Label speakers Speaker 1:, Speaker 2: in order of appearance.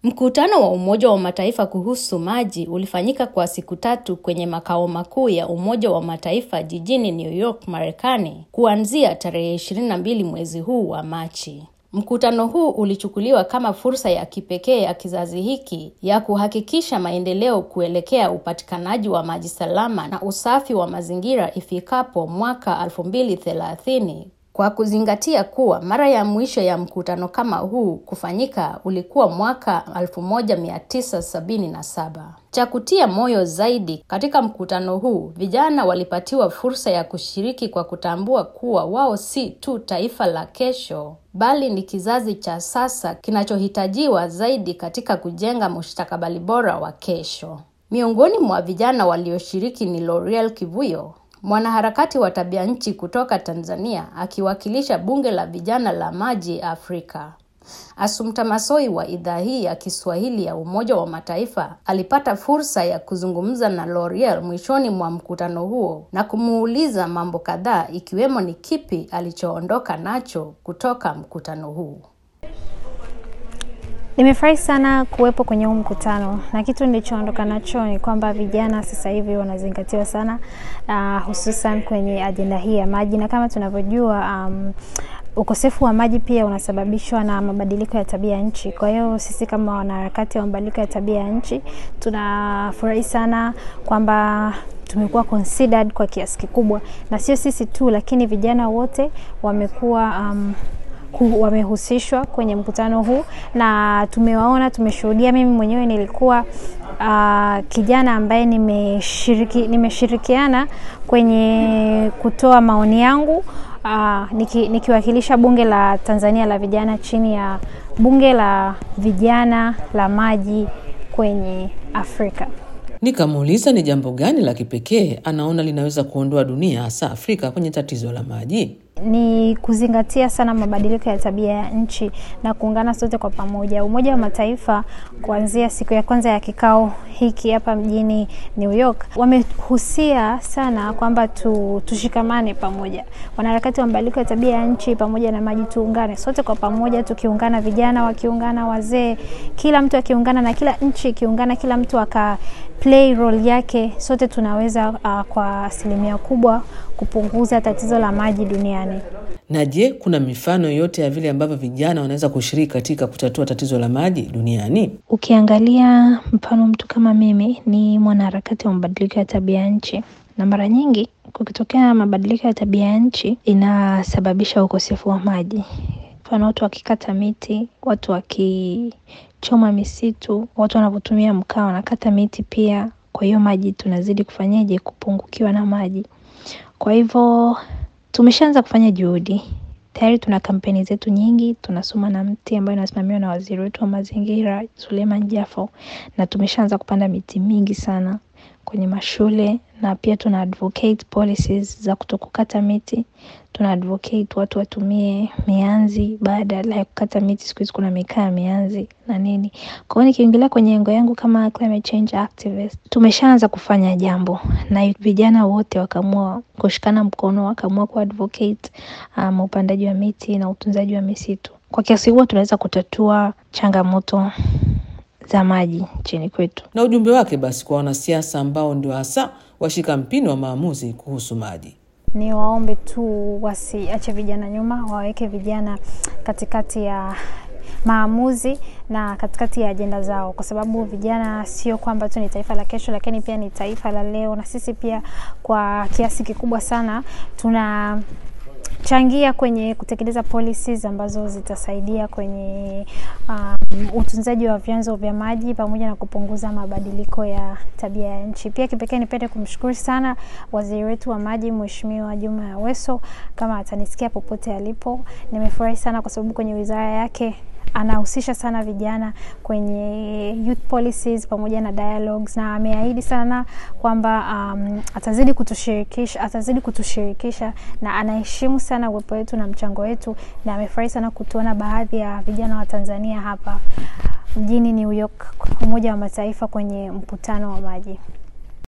Speaker 1: Mkutano wa Umoja wa Mataifa kuhusu maji ulifanyika kwa siku tatu kwenye makao makuu ya Umoja wa Mataifa jijini New York, Marekani, kuanzia tarehe 22 mwezi huu wa Machi. Mkutano huu ulichukuliwa kama fursa ya kipekee ya kizazi hiki ya kuhakikisha maendeleo kuelekea upatikanaji wa maji salama na usafi wa mazingira ifikapo mwaka 2030 kwa kuzingatia kuwa mara ya mwisho ya mkutano kama huu kufanyika ulikuwa mwaka 1977. Cha kutia moyo zaidi katika mkutano huu, vijana walipatiwa fursa ya kushiriki kwa kutambua kuwa wao si tu taifa la kesho, bali ni kizazi cha sasa kinachohitajiwa zaidi katika kujenga mustakabali bora wa kesho. Miongoni mwa vijana walioshiriki ni L'Oreal Kivuyo, mwanaharakati wa tabia nchi kutoka Tanzania akiwakilisha bunge la vijana la maji Afrika. Assumpta Massoi wa idhaa hii ya Kiswahili ya Umoja wa Mataifa alipata fursa ya kuzungumza na L'Oreal mwishoni mwa mkutano huo na kumuuliza mambo kadhaa ikiwemo ni kipi alichoondoka nacho kutoka mkutano huu.
Speaker 2: Nimefurahi sana kuwepo kwenye huu mkutano na kitu nilichoondoka nacho ni kwamba vijana sasa hivi wanazingatiwa sana uh, hususan kwenye ajenda hii ya maji, na kama tunavyojua um, ukosefu wa maji pia unasababishwa na mabadiliko ya tabia ya nchi. Kwa hiyo sisi kama wanaharakati wa mabadiliko ya tabia ya nchi tunafurahi sana kwamba tumekuwa considered kwa kiasi kikubwa, na sio sisi tu, lakini vijana wote wamekuwa um, wamehusishwa kwenye mkutano huu na tumewaona, tumeshuhudia. Mimi mwenyewe nilikuwa uh, kijana ambaye nimeshiriki, nimeshirikiana kwenye kutoa maoni yangu uh, niki, nikiwakilisha bunge la Tanzania la vijana chini ya bunge la vijana la maji kwenye Afrika.
Speaker 3: Nikamuuliza ni jambo gani la kipekee anaona linaweza kuondoa dunia hasa Afrika kwenye tatizo la maji.
Speaker 2: Ni kuzingatia sana mabadiliko ya tabia ya nchi na kuungana sote kwa pamoja. Umoja wa Mataifa kuanzia siku ya kwanza ya kikao hiki hapa mjini New York wamehusia sana kwamba tu, tushikamane pamoja, wanaharakati wa mabadiliko ya tabia ya nchi pamoja na maji, tuungane sote kwa pamoja, tukiungana, vijana wakiungana, wazee, kila mtu akiungana na kila nchi ikiungana, kila mtu aka play role yake, sote tunaweza uh, kwa asilimia kubwa kupunguza tatizo la maji duniani.
Speaker 3: Na je, kuna mifano yote ya vile ambavyo vijana wanaweza kushiriki katika kutatua tatizo la maji duniani?
Speaker 4: Ukiangalia mfano, mtu kama mimi ni mwanaharakati wa mabadiliko ya tabia ya nchi, na mara nyingi kukitokea mabadiliko ya tabia ya nchi inasababisha ukosefu wa maji. Mfano, watu wakikata miti, watu wakichoma misitu, watu wanavyotumia mkaa wanakata miti pia. Kwa hiyo maji tunazidi kufanyaje? Kupungukiwa na maji. Kwa hivyo tumeshaanza kufanya juhudi tayari, tuna kampeni zetu nyingi. Tunasoma na mti ambayo inasimamiwa na waziri wetu wa mazingira Suleiman Jafo, na tumeshaanza kupanda miti mingi sana kwenye mashule, na pia tuna advocate policies za kutokukata miti. Tuna advocate watu watumie mianzi badala ya kukata miti. Siku hizi kuna mikaa ya mianzi na nini. Kwa hiyo nikiingilia kwenye engo yangu kama climate change activist, tumeshaanza kufanya jambo, na vijana wote wakaamua kushikana mkono, wakaamua kuadvocate um, upandaji wa miti na utunzaji wa misitu. Kwa kiasi huo tunaweza kutatua changamoto za maji nchini kwetu.
Speaker 3: Na ujumbe wake basi kwa wanasiasa ambao ndio hasa washika mpini wa maamuzi kuhusu maji.
Speaker 2: Ni waombe tu wasiache vijana nyuma, waweke vijana katikati ya maamuzi na katikati ya ajenda zao, kwa sababu vijana sio kwamba tu ni taifa la kesho, lakini pia ni taifa la leo, na sisi pia kwa kiasi kikubwa sana tuna changia kwenye kutekeleza policies ambazo zitasaidia kwenye um, utunzaji wa vyanzo vya maji pamoja na kupunguza mabadiliko ya tabia ya nchi. Pia kipekee nipende kumshukuru sana waziri wetu wa maji Mheshimiwa Juma Aweso, kama atanisikia popote alipo. Nimefurahi sana kwa sababu kwenye wizara yake anahusisha sana vijana kwenye youth policies pamoja na dialogues, na ameahidi sana kwamba um, atazidi kutushirikisha atazidi kutushirikisha na anaheshimu sana uwepo wetu na mchango wetu, na amefurahi sana kutuona baadhi ya vijana wa Tanzania hapa mjini New York, Umoja wa Mataifa kwenye mkutano wa maji.